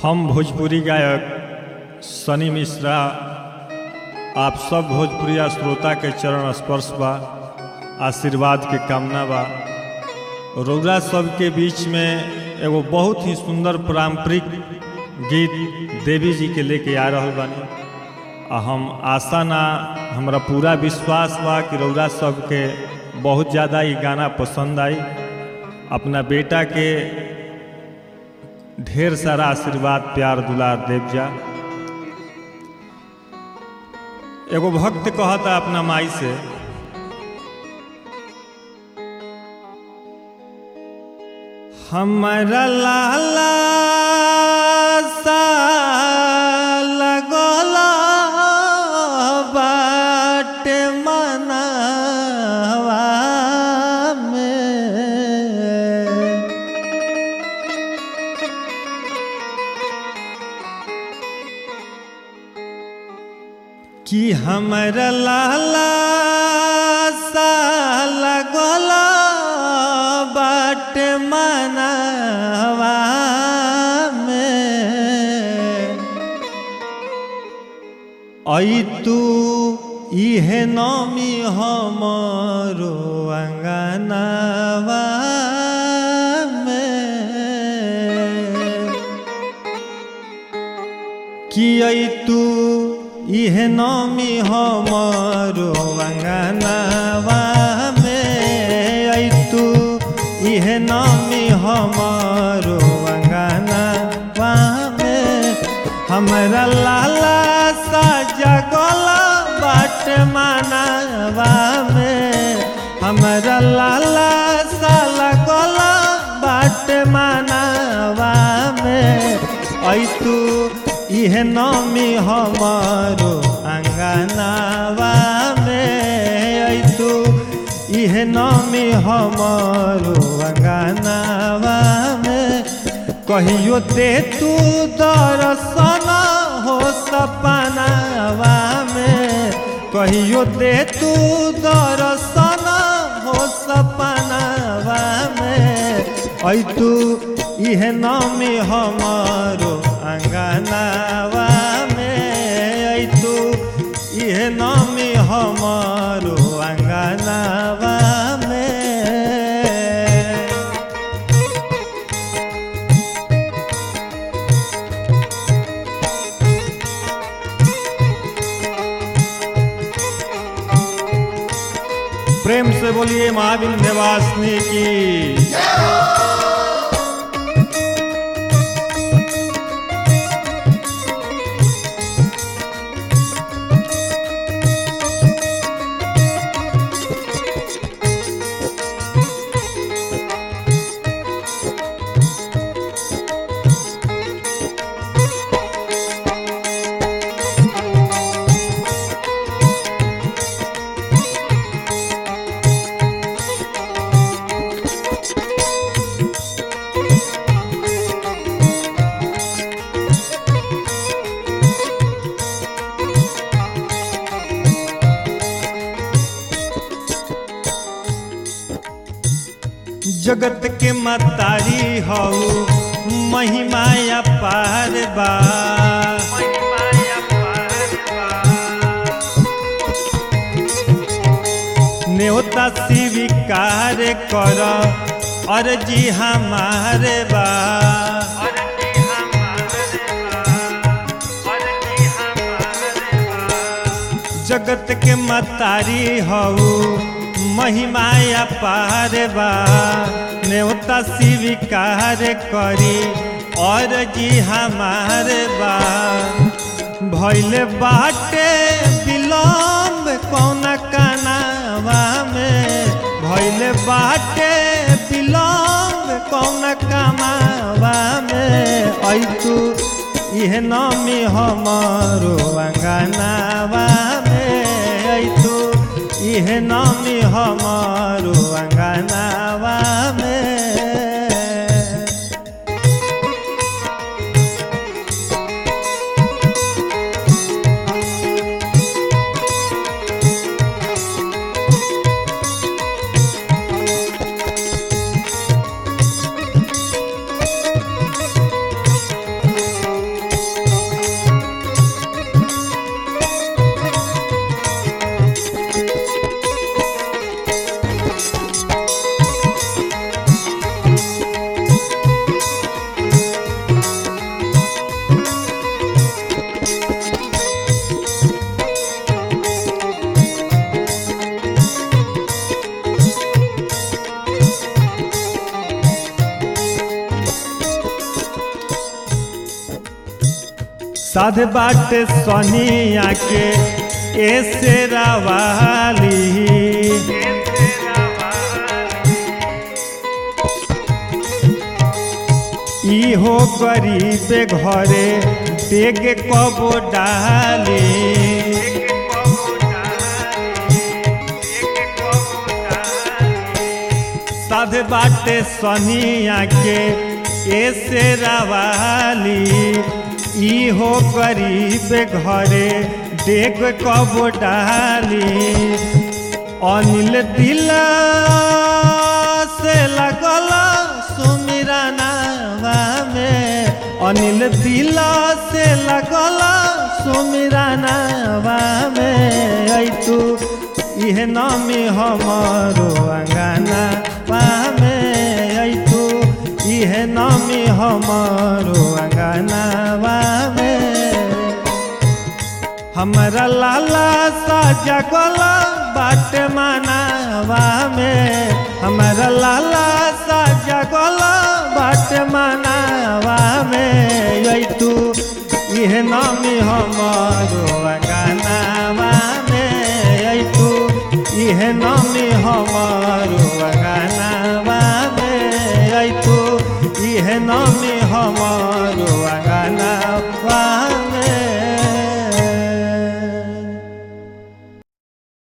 हम भोजपुरी गायक सनी मिश्रा आप सब भोजपुरिया श्रोता के चरण स्पर्श बा आशीर्वाद के कामना बा रौरा सबके बीच में एगो बहुत ही सुंदर पारंपरिक गीत देवी जी के लेके आ रहल बानी आ हम आशा ना हमरा पूरा विश्वास बा कि रौरा सबके बहुत ज़्यादा ये गाना पसंद आई अपना बेटा के ढेर सारा आशीर्वाद प्यार दुलार देव जा एगो भक्त कहता अपना माई से हमारा लाला सा लगला बाटे मनवा में कि हमर लाला सा लगला बाट मनवा में आई तू इहे नमी हमरो अंगनवा में कि आई तू इहे नमी हमरो अंगनवा में आई तू इहे नमी हमरो अंगनवा में हमरा लाला सा जगला बाट मानवा में हमरा लाला सा लगला बाट मानवा में ऐ तू इहे नमी हमारो अंगनावा में ऐ तू इहे नमी हमारो अंगनावा में कहियो दे तू दर्शन हो सपनावा में कहियो दे तू दर्शन हो सपनावा में ऐ तू इहे नमी हमारो अंगनावा में ऐ तू इहे नमी हमारो अंगनावा में प्रेम से बोलिए महावीर निवासनी की जगत के मतारी हऊ महिमाया पार बा न्योता स्वीकार कर अर्जी हमारे बा जगत के मतारी हऊ महिमाया पार बा न्योता स्वीकार करी और जी हमारे बा भैल बाटे विलम्ब कौन कनावा में भैल बाटे विलम्ब कौन कमावा में ऐ तू इहे नमी हमारो अंगनावा में ऐ तू इहे नमी हमारो अंगनावा में साध बाटे सोनिया के ऐसे रवाली इहो गरीब घरे देख कबो डाली साध बाटे सोनिया के ऐसे रवाली इहो गरीब घरे देख कबो डाली अनिल दिल से लगल सुमिरा नावा में अनिल दिल से लगल सुमिरा नावा में ऐ तू इह नामी हमारो अंगना पामे ऐ तू इह नामी हमारो अंगना पामे हमरा लाला सा जगल बाट मनावा में हमरा लाला सा जगल बाट मनावा में यही तू इह नामी हमारो अंगनावा में यही तू इह नामी हमारो